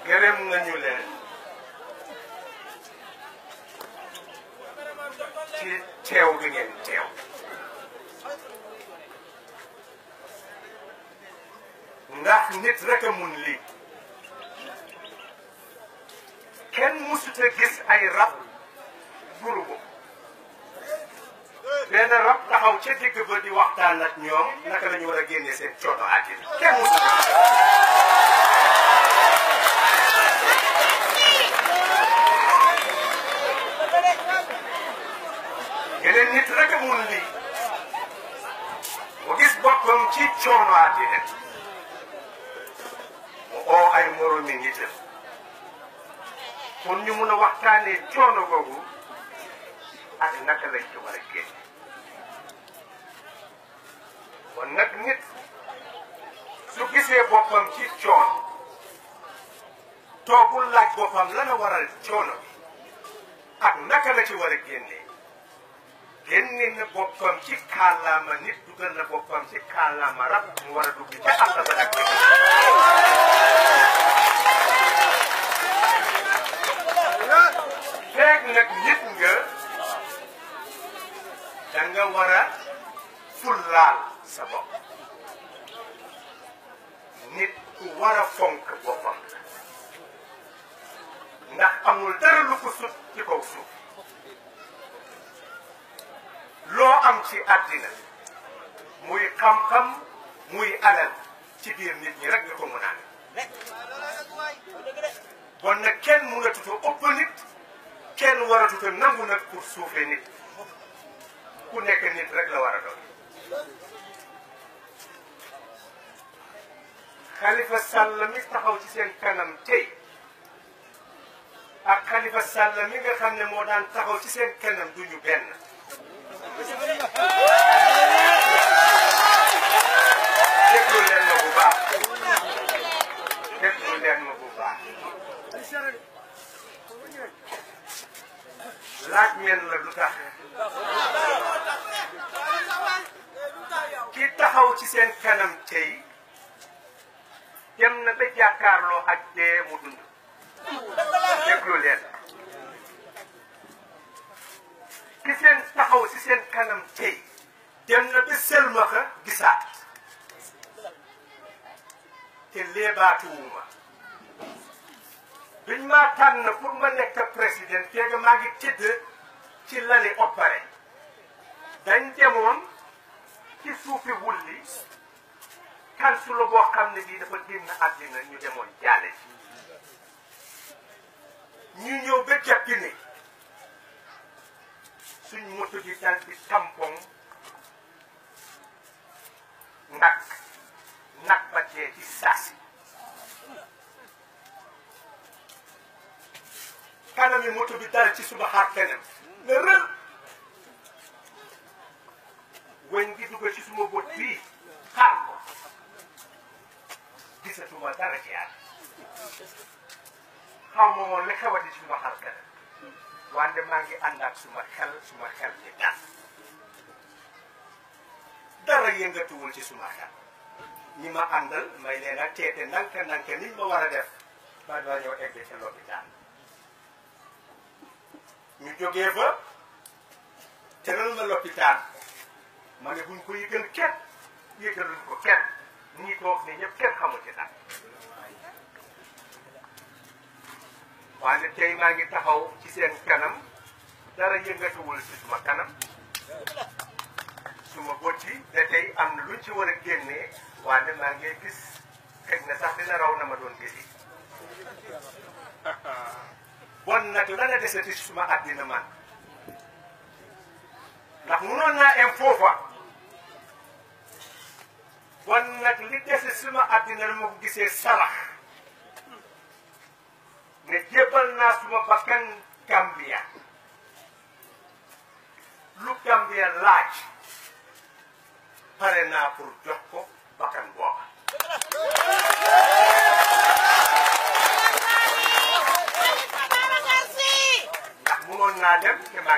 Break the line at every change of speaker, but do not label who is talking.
gërëm nañu leen ci teew bi ngeen teew ndax nit rek a mun lii kenn musut a gis ay rab gurubu benn rab taxaw ca digg ba di waxtaan ak ñoom naka la ñu war a génne seen coono àddina kenn musut a gis yeneen nit rek a mun lii mu gis boppam ci coono àddina mu oo ay moromi nitam pour ñu mun a waxtaanee coono googu ak naka lañ ci war a génn kon nag nit su gisee boppam ci coono toogul laaj boppam lana waral coono bi ak naka la ci war a génnee génne na boppam ci kàllaama nit dugal na boppam ci kàllaama rab mu war a dugg ca àll ba nag feeg nag nit nga da nga war a fullaal sa bopp nit ku war a fonk boppam ndax amul dara lu ko sut ci kaw suuf loo am ci àddina muy xam-xam muy alal ci biir nit ñi rek nga ko mun a bon nag kenn mënatut a ëpp nit kenn waratut a nangu nag pour suufee nit ku nekk nit rek la war a doon Khalifa Sall mi taxaw ci seen kanam tey ak Khalifa Sall mi nga xam ne moo daan taxaw ci seen kanam duñu benn déglu leen ma bu baax déglu leen ma bu baax laaj ngeen la lu tax ki taxaw ci seen kanam tey dem na ba jàkkaarloo ak dee mu dund déglu leen ki seen taxaw ci seen kanam tey dem na ba selmaxa gisaat te léebaatuwuma biñ maa tànn pour ma nekk président feeg maa ngi tëdd ci lali opéré dañ demoon ci suufi wulli kansulo boo xam ne bii dafa génn àddina ñu demoon jaale ci ñu ñëw ba jàppi ne suñ moto bi dal di tampon nag nag ba dee ci saasi kanami moto bi dal ci suma xar kanam ne rël weñ gi dugg ci suma bët bii xaar ko gisatuma dara ci yàlla xaw ma woon li xewati ci suma xar kanam wante maa ngi ànd ak suma xel suma xel ci dal dara yëngatuwul ci suma xel ñi ma àndal may leen a teete nanka nanka niñ ma war a def ba doo ñëw egg ca lopitaan ñu jógee fa tëral ma lopitaan ma ne buñ ko yëgal kenn yëgaluñ ko kenn ñii toog ni ñëpp kenn xamul ci dara wante tey maa ngi taxaw ci seen kanam dara yëngatuwul ci suma kanam suma bët yi te tey am na luñ ci war a génnee wante maa ngi gis xëy na sax dina raw na ma doon gisi bon nag la la desati ci suma àddina man ndax munoon naa em foofa bon nag li dese suma àddina la ma ko gisee sarax ne jébbal naa suma bakkan Gambia lu Gambia laaj pare naa pour jox ko bakkan booba ndax munoon naa dem te maa